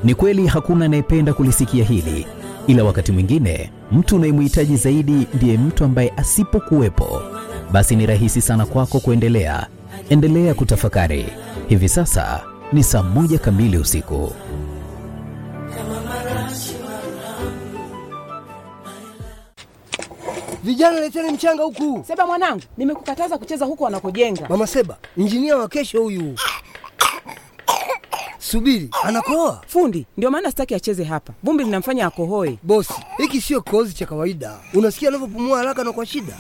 Ni kweli hakuna anayependa kulisikia hili, ila wakati mwingine mtu unayemhitaji zaidi ndiye mtu ambaye asipokuwepo, basi ni rahisi sana kwako kuendelea. Endelea kutafakari. Hivi sasa ni saa moja kamili usiku. Vijana leteni mchanga huku. Seba mwanangu, nimekukataza kucheza huku wanakojenga. Mama Seba, injinia wa kesho huyu. Subiri, anakoa Fundi ndio maana sitaki acheze hapa, vumbi linamfanya akohoe. bosi. Hiki sio kikohozi cha kawaida. Unasikia anavyopumua haraka na kwa shida,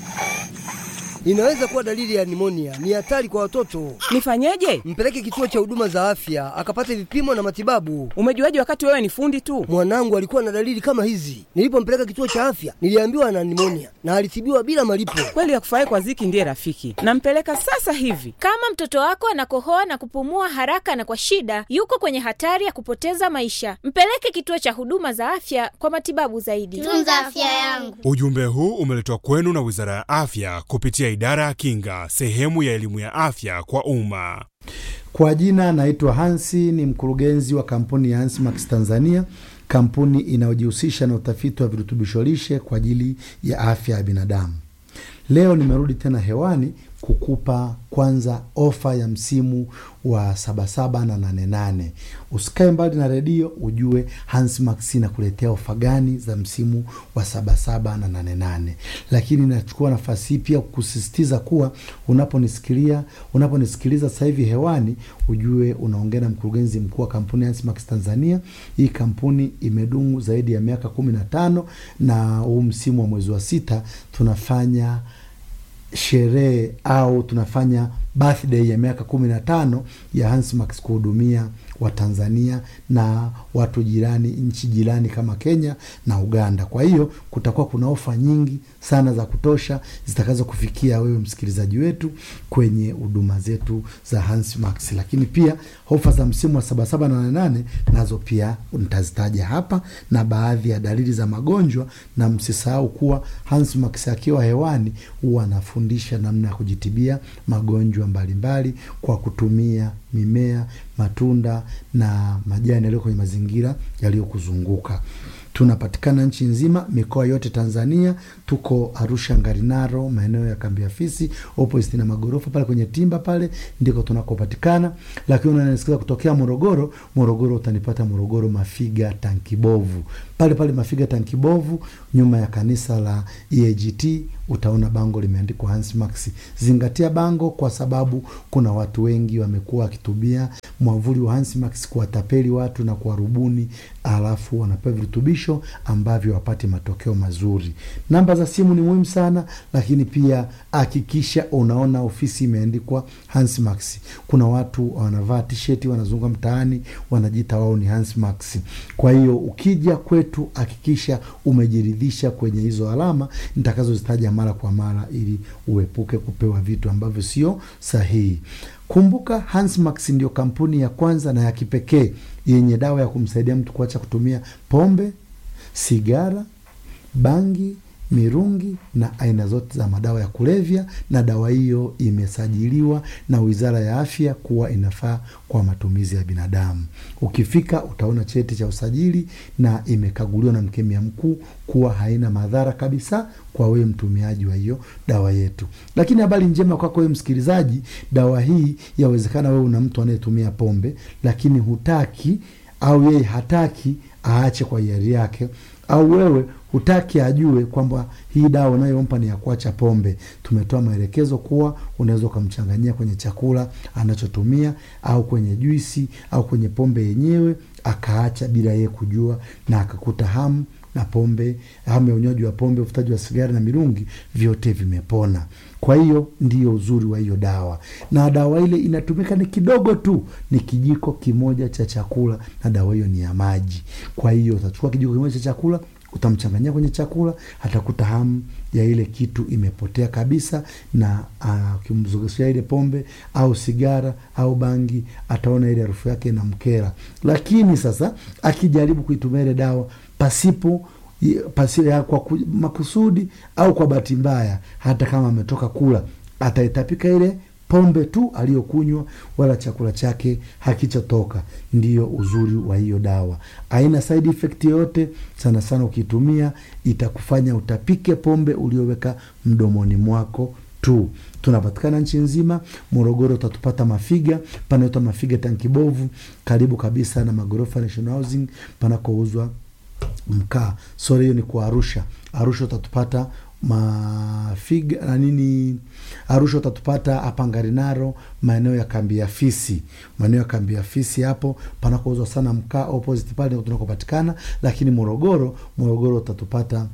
inaweza kuwa dalili ya nimonia. Ni hatari kwa watoto. Nifanyeje? Mpeleke kituo cha huduma za afya akapate vipimo na matibabu. Umejuaje wakati wewe ni fundi tu? Mwanangu alikuwa na dalili kama hizi. Nilipompeleka kituo cha afya, niliambiwa ana nimonia na alitibiwa bila malipo. Kweli akufurahi kwa ziki ndiye rafiki. Nampeleka sasa hivi. Kama mtoto wako anakohoa na kupumua haraka na kwa shida, yuko kwenye hatari ya kupoteza maisha. Mpeleke kituo cha huduma za afya kwa matibabu zaidi. Tunza afya yangu. Ujumbe huu umeletwa kwenu na Wizara ya Afya kupitia Idara ya Kinga, sehemu ya elimu ya afya kwa umma. Kwa jina naitwa Hansi, ni mkurugenzi wa kampuni ya Hansmax Tanzania, kampuni inayojihusisha na utafiti wa virutubisho lishe kwa ajili ya afya ya binadamu. Leo nimerudi tena hewani kukupa kwanza ofa ya msimu wa sabasaba na nane nane. Usikae mbali na redio ujue Hansmax inakuletea ofa gani za msimu wa sabasaba na nane nane. Lakini nachukua nafasi hii pia kusisitiza kuwa unaponisikilia unaponisikiliza sasa hivi hewani ujue unaongea na mkurugenzi mkuu wa kampuni ya Hansmax Tanzania. Hii kampuni imedumu zaidi ya miaka kumi na tano na huu msimu wa mwezi wa sita tunafanya sherehe au tunafanya birthday ya miaka kumi na tano ya Hansmax kuhudumia Watanzania na watu jirani, nchi jirani kama Kenya na Uganda. Kwa hiyo kutakuwa kuna ofa nyingi sana za kutosha zitakazo kufikia wewe msikilizaji wetu kwenye huduma zetu za Hansmax, lakini pia ofa za msimu wa sabasaba na nane nane nazo pia nitazitaja hapa na baadhi ya dalili za magonjwa, na msisahau kuwa Hansmax akiwa hewani huwa anafundisha namna ya kujitibia magonjwa mbalimbali kwa kutumia mimea, matunda na majani yaliyo kwenye mazingira yaliyokuzunguka. Tunapatikana nchi nzima, mikoa yote Tanzania. Tuko Arusha, Ngarinaro, maeneo ya kambi ya fisi opposite na magorofa pale kwenye timba pale ndiko tunakopatikana. Lakini unanisikiza kutokea Morogoro, Morogoro utanipata Morogoro Mafiga Tankibovu, pale pale Mafiga Tankibovu, nyuma ya kanisa la EAGT utaona bango limeandikwa Hansmax. Zingatia bango, kwa sababu kuna watu wengi wamekuwa wakitumia mwavuli wa Hansmax kuwatapeli watu na kuwarubuni, alafu wanapewa virutubisho ambavyo wapate matokeo mazuri. Namba za simu ni muhimu sana, lakini pia hakikisha unaona ofisi imeandikwa Hansmax. Kuna watu wanavaa tisheti wanazunguka mtaani wanajiita wao ni Hansmax. Kwa hiyo ukija kwetu hakikisha umejiridhisha kwenye hizo alama nitakazozitaja mara kwa mara, ili uepuke kupewa vitu ambavyo sio sahihi. Kumbuka, Hansmax ndio kampuni ya kwanza na ya kipekee yenye dawa ya kumsaidia mtu kuacha kutumia pombe, sigara, bangi, mirungi na aina zote za madawa ya kulevya, na dawa hiyo imesajiliwa na Wizara ya Afya kuwa inafaa kwa matumizi ya binadamu. Ukifika utaona cheti cha usajili na imekaguliwa na mkemia mkuu kuwa haina madhara kabisa kwa wewe mtumiaji wa hiyo dawa yetu. Lakini habari njema kwako wewe msikilizaji, dawa hii yawezekana wewe una mtu anayetumia pombe, lakini hutaki au yeye hataki aache kwa hiari yake, au wewe hutaki ajue kwamba hii dawa unayompa ni ya kuacha pombe. Tumetoa maelekezo kuwa unaweza ukamchanganyia kwenye chakula anachotumia au kwenye juisi au kwenye pombe yenyewe, akaacha bila yeye kujua, na akakuta hamu na pombe, hamu ya unywaji wa pombe, uvutaji wa sigara na mirungi, vyote vimepona. Kwa hiyo ndiyo uzuri wa hiyo dawa, na dawa ile inatumika ni kidogo tu, ni kijiko kimoja cha chakula, na dawa hiyo ni ya maji. Kwa hiyo utachukua kijiko kimoja cha chakula utamchanganyia kwenye chakula, atakuta hamu ya ile kitu imepotea kabisa, na ukimzogeshea ile pombe au sigara au bangi, ataona ile harufu yake inamkera. Lakini sasa akijaribu kuitumia ile dawa pasipo pasi, ya, kwa ku, makusudi au kwa bahati mbaya, hata kama ametoka kula, ataitapika ile pombe tu aliyokunywa wala chakula chake hakichatoka. Ndiyo uzuri wa hiyo dawa, haina side effect yoyote. Sana sana ukitumia itakufanya utapike pombe ulioweka mdomoni mwako tu. Tunapatikana nchi nzima. Morogoro utatupata Mafiga, panaitwa Mafiga Tankibovu, karibu kabisa na magorofa National Housing panakouzwa mkaa. Sori, hiyo ni kwa Arusha. Arusha utatupata Mafiga na nini, Arusha utatupata hapa Ngarinaro, maeneo ya kambi ya fisi, maeneo ya kambi ya fisi hapo panakouzwa sana mkaa, opposite pale ndio tunakopatikana. Lakini Morogoro, Morogoro utatupata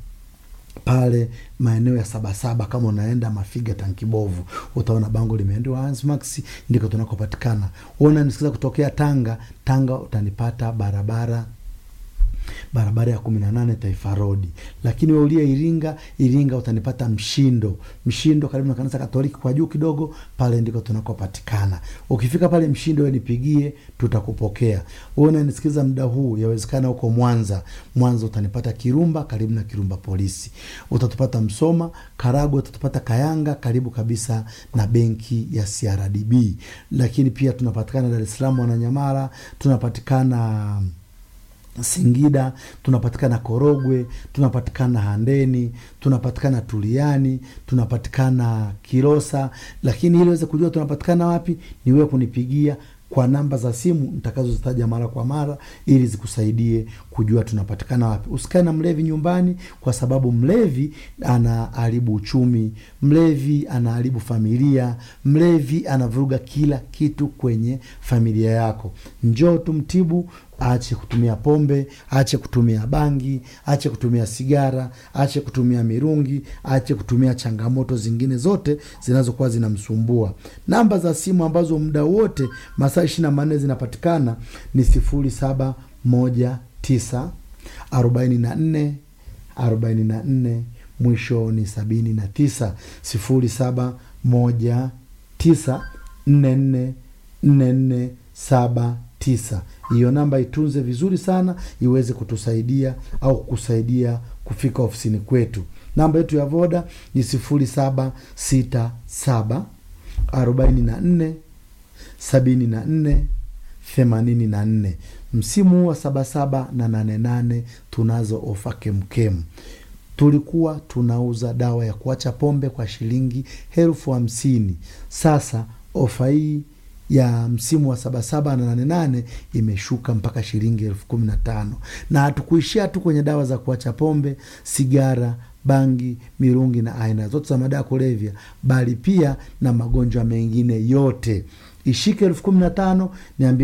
pale maeneo ya Sabasaba. Kama unaenda Mafiga Tankibovu, utaona bango limeandikwa Hansmax, ndiko tunakopatikana. Una nisikiza kutokea Tanga, Tanga utanipata barabara barabara ya kumi na nane Taifa Road. Lakini we ulia Iringa, Iringa utanipata Mshindo, Mshindo karibu na kanisa Katoliki kwa juu kidogo, pale ndiko tunakopatikana. Ukifika pale Mshindo, we nipigie, tutakupokea. Wewe unanisikiliza muda huu, yawezekana huko Mwanza, Mwanza utanipata Kirumba, karibu na Kirumba polisi. Utatupata Msoma, Karagwe utatupata Kayanga, karibu kabisa na benki ya CRDB. Lakini pia tunapatikana Dar es Salaam, Wananyamala, tunapatikana Singida, tunapatikana Korogwe, tunapatikana Handeni, tunapatikana Tuliani, tunapatikana Kilosa. Lakini ili uweze kujua tunapatikana wapi, ni wewe kunipigia kwa namba za simu nitakazozitaja mara kwa mara, ili zikusaidie kujua tunapatikana wapi. Usikae na mlevi nyumbani, kwa sababu mlevi anaharibu uchumi, mlevi anaharibu familia, mlevi anavuruga kila kitu kwenye familia yako. Njoo tumtibu Aache kutumia pombe, aache kutumia bangi, aache kutumia sigara, aache kutumia mirungi, aache kutumia changamoto zingine zote zinazokuwa zinamsumbua. Namba za simu ambazo muda wote masaa ishirini na manne zinapatikana ni sifuri saba moja tisa arobaini na nne arobaini na nne mwisho ni sabini na tisa sifuri saba moja tisa nne nne nne nne saba tisa. Hiyo namba itunze vizuri sana, iweze kutusaidia au kukusaidia kufika ofisini kwetu. Namba yetu ya Voda ni sifuri saba sita saba arobaini na nne sabini na nne themanini na nne. Msimu huu wa sabasaba na nane nane tunazo ofa kemkem. Tulikuwa tunauza dawa ya kuacha pombe kwa shilingi elfu hamsini. Sasa ofa hii ya msimu wa sabasaba na nane nane imeshuka mpaka shilingi elfu kumi na tano na hatukuishia tu kwenye dawa za kuacha pombe, sigara, bangi, mirungi na aina zote za madawa ya kulevya, bali pia na magonjwa mengine yote. Ishike elfu kumi na tano niambie